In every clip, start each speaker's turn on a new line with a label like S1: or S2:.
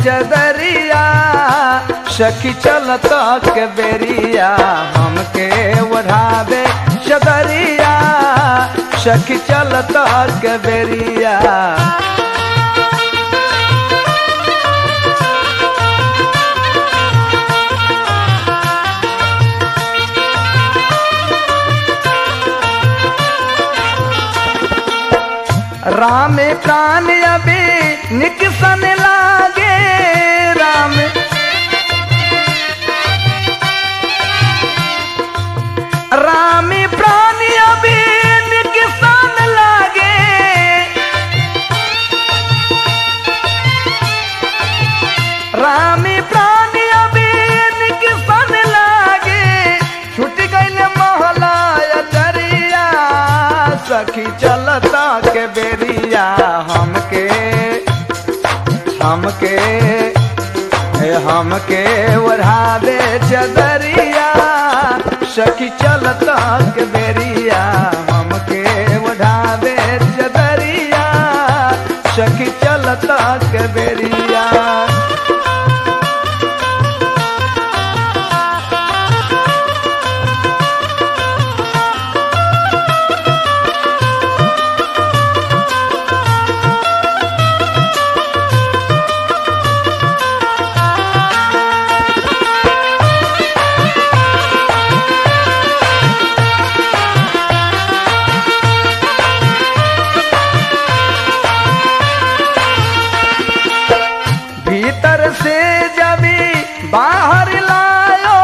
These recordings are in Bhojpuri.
S1: चदरिया सखी चलता के बेरिया हमके ओढ़ावे चदरिया सखी चलता के बेरिया राम प्राण अभी निकसन लागे राम राम प्राण अभी निकसन लागे राम प्राण अभी निकसन लागे छूट गईल महला अटरिया सखी चलता के बेरिया हमके हमके ए हमके ओढ़ावे चदरिया सखी चलता के बेरिया हमके ओढ़ावे चदरिया सखी चलता के बेरिया भीतर से जबी बाहर लायो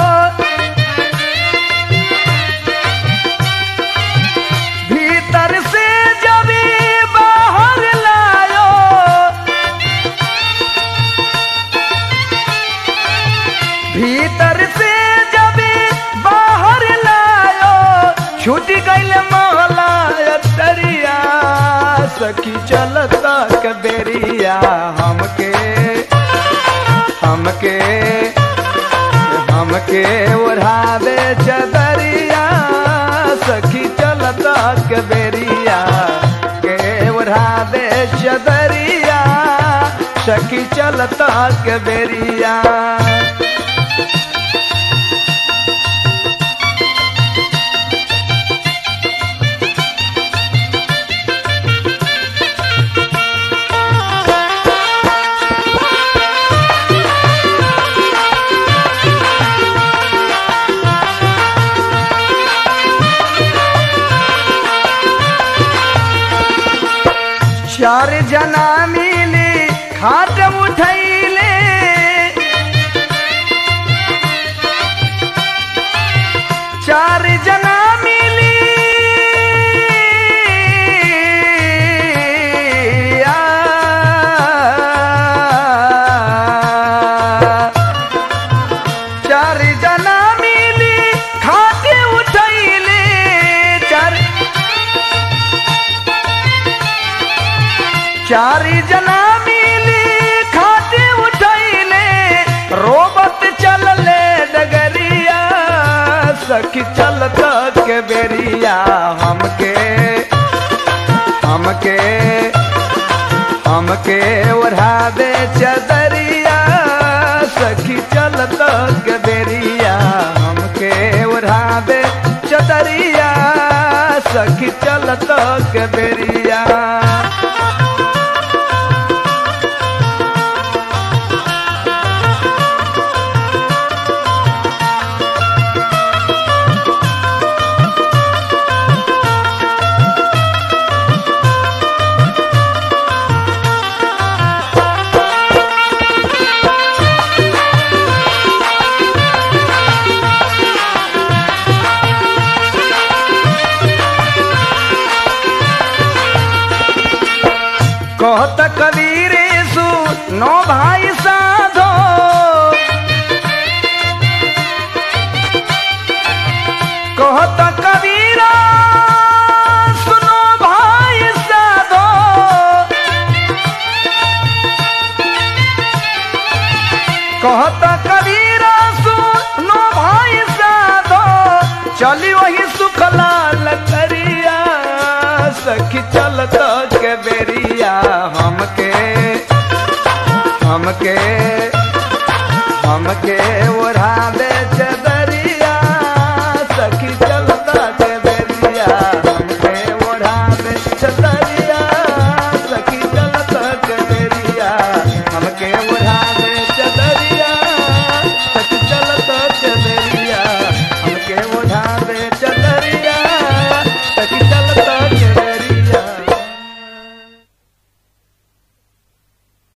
S1: भीतर से जबी बाहर लायो भीतर से जबी बाहर लायो छूट गईल मोहला तरिया सखी चलता के बेरिया हमके हमके हमके ओढ़ावे चदरिया सखी चलता के बेरिया के ओढ़ावे चदरिया सखी चलता के बेरिया चार जना मिली खाट उठैले चार जना मिली आ, चार जना मिली खाटे उठैले चार चारी जना मिली खाटे उठैले रोबत चलले डगरिया सखी चलता के बेरिया हमके हमके हमके ओढ़ावे चदरिया सखी चलता के बेरिया हमके ओढ़ावे चदरिया सखी चलता के बेरिया कहत कबीर सु नो भाई साधो कहत कबीरा सुनो भाई साधो कहत कबीरा सुनो भाई साधो चली वही सुखला लकरिया सखी चलत के बेरिया हमके हमके हमके ओढ़ा दे